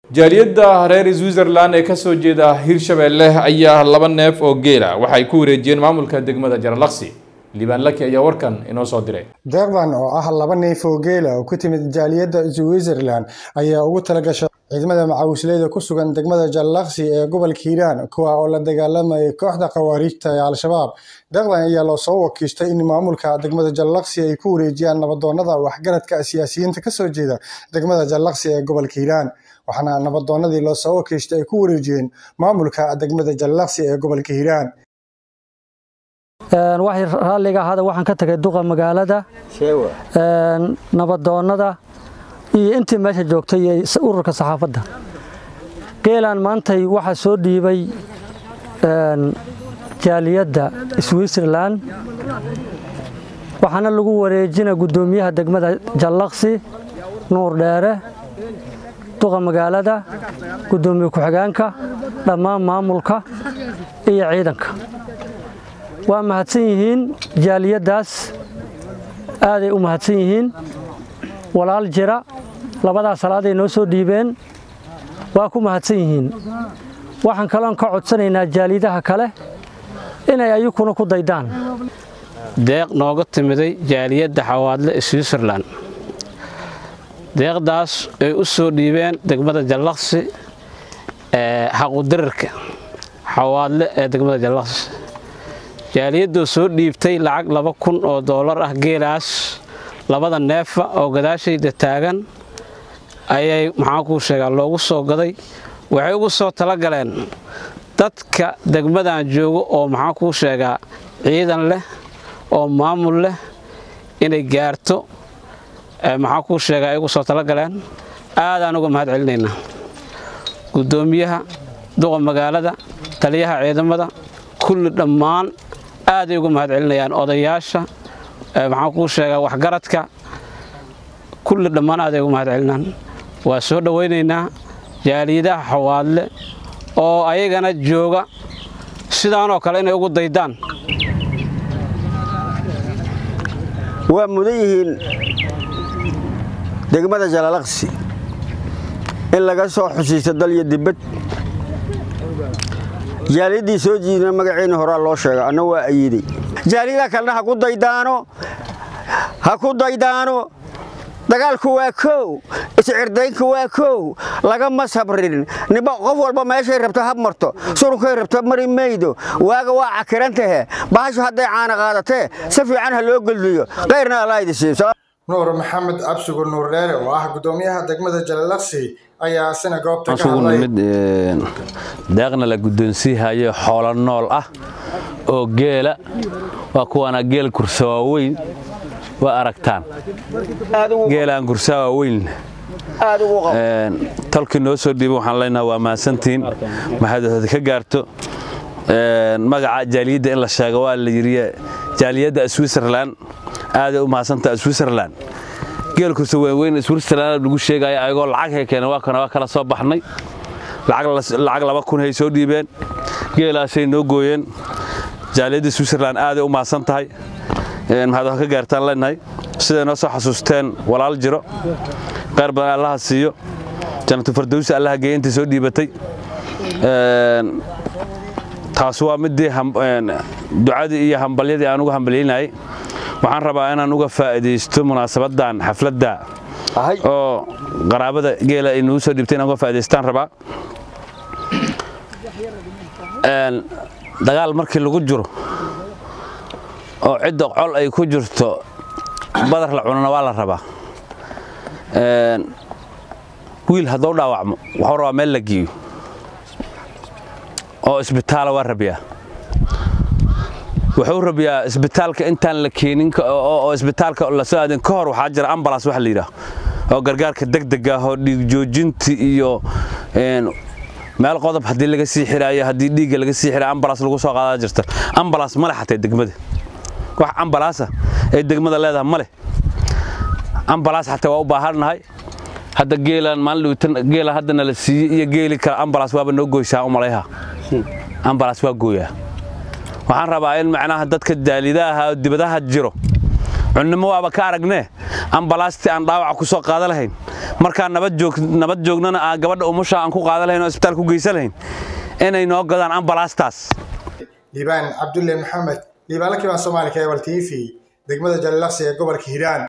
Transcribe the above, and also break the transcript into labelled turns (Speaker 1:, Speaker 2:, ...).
Speaker 1: jaaliyadda reer switzerland ee kasoo jeeda hirshabeelle ayaa laba neef oo geela waxay ku wareejiyeen maamulka degmada jaralaqsi liibaan laki ayaa warkan inoo soo diray
Speaker 2: deeqdan oo ah laba neef oo geela oo ku timid jaaliyadda switzerland ayaa ugu talagashay ciidamada macawisleyda ku sugan degmada jallaqsi ee gobolka hiiraan kuwa oo la dagaalamayay kooxda khawaariijta ee al-shabaab deeqdan ayaa loo soo wakiishtay in maamulka degmada jallaqsi ay ku wareejiyaan nabadoonada waxgaradka siyaasiyiinta kasoo jeeda degmada jallaqsi ee gobolka hiiraan waxaana nabadoonadii loo soo wakiishtay ay ku wareejiyeen maamulka degmada jallaqsi ee gobolka hiiraan
Speaker 3: waxay raalliga ahaada waxaan ka tagay duqa magaalada nabadoonnada iyo intii meesha joogtay iyo ururka saxaafadda geelaan maantay waxaa soo dhiibay jaaliyadda switzerland waxaana lagu wareejina guddoomiyaha degmada jallaqsi nuur dheere duqa magaalada guddoomiye ku-xigeenka dhammaan maamulka iyo ciidanka waa mahadsan yihiin jaaliyaddaas aaday u mahadsan yihiin walaal jira labadaas salaaday noo soo dhiibeen waa ku mahadsan yihiin waxaan kaloon ka codsanaynaa jaaliyadaha kale inay ayukuna ku daydaan
Speaker 4: deeq nooga timiday jaaliyadda xawaadle switzerland deeqdaas ay u soo dhiibeen degmada jallaqsi ee xaqudirarka xawaadle ee degmada jallaqsi jaaliyadoo soo dhiibtay lacag laba kun oo doolar ah geelaas labada neefa oo gadaashayda taagan ayay maxaan kuu sheegaa loogu soo gaday waxay ugu soo talagaleen dadka degmadan joogo oo maxaan kuu sheegaa ciidan leh oo maamul leh inay gaarto maxaan kuu sheegaa ay ugu soo talagaleen aadaan uga mahad celinaynaa guddoomiyaha duqa magaalada taliyaha ciidamada kulli dhammaan aaday uga mahad celinayaan odayaasha maxaan kuu sheegaa waxgaradka kulli dhammaan aaday uga mahad celinaan waa soo dhowaynaynaa jaaliyadaha xawaadle oo ayagana jooga sidaanoo kale inay ugu daydaan
Speaker 5: waa mudan yihiin degmada jalalaqsi in laga soo xusiisto dal iyo dibad jaaliyaddii soo jiidna magaciina horaa loo sheega anna waa ayiday jaaliyadaha kalena ha ku daydaano ha ku daydaano dagaalku waa kow iscirdaynku waa kow lagama sabrin niba qof walba meeshay rabto hab marto surunkay rabto mari maydo waaga waa cakirantahe bahashu hadday caana qaadatee si fiican ha loo goldiyo kayrna allaahidi siiyo
Speaker 2: nuur maxamed absugur nuur dheere oo ah guddoomiyaha degmada jalalaqsi ayaa isna goobta ka
Speaker 6: asugu
Speaker 2: hadlay
Speaker 6: nimid deeqna la guddoonsiihayo xoolo nool ah oo geela waa kuwaana geel kursa waaweyn waa aragtaan geelaan kursa waaweyn tolkii noo soo dhiiba waxaan leenaha waa mahadsantihiin maxaad ka gaarto magaca jaaliyadda in la sheego waa la yidhi jaaliyadda switzerland aaday u mahadsantaha switzerland geel kursa waaweyn switzerland lagu sheegaya ayagoo lacag hay keeneen waa kana waa kala soo baxnay lacag laba kun hay soo dhiibeen geelaasay noo gooyeen jaaliyadda switzerland aaday u mahadsan tahay maxaad wax ka gaartaan leenahay siday noo soo xasuusteen walaal jiro qayr badan allaha siiyo janatu fardowsi allaha geeya intii soo dhiibatay taas waa midii ducadii iyo hambalyadii aan uga hambalyaynayay waxaan rabaa inaan uga faa'iidaysto munaasabadan xafladda oo qaraabada geela ay nagu soo dhiibtay inaan uga faa'idaystaan rabaa dagaal markii lagu jiro oo cidda col ay ku jirto badar la cunana waa la rabaa wiil hadduu dhaawacmo waxuu rabaa meel la geeyo oo isbitaala waa rabiyaa wuxuu rabiyaa isbitaalka intaan la keenin oo isbitaalka la soo aadin ka hor waxaa jira ambulance waxa la yidhaah oo gargaarka degdeg ah oo dhiig joojinti iyo meel qodob haddii laga sii xiraayo haddii dhiigga laga sii xiraayo ambulance lagu soo qaadaa jirta ambulance ma leh xatee degmada wax ambulance ay degmada leedahay ma leh ambulance xataa waa u baahannahay hadda geelaan maalin dhawtan geela haddana la siiyey iyo geeli kale ambulance waaba noo goysaa u malayha ambulance waa gooyaa waxaan rabaa in macnaha dadka daalidaha oo dibadaha jiro cunnimo waaba ka aragnee ambalaastii aan dhaawaca ku soo qaada lahayn markaan nabad joognana aan gabadha umusha aan ku qaadan lahayn oo isbitaal ku geysan lahayn inay noo gadaan ambalaastaas
Speaker 2: liibaan cabdulle maxamed liibaan la kibaan soomaali cable t v degmada jallaqsi ee gobolka hiiraan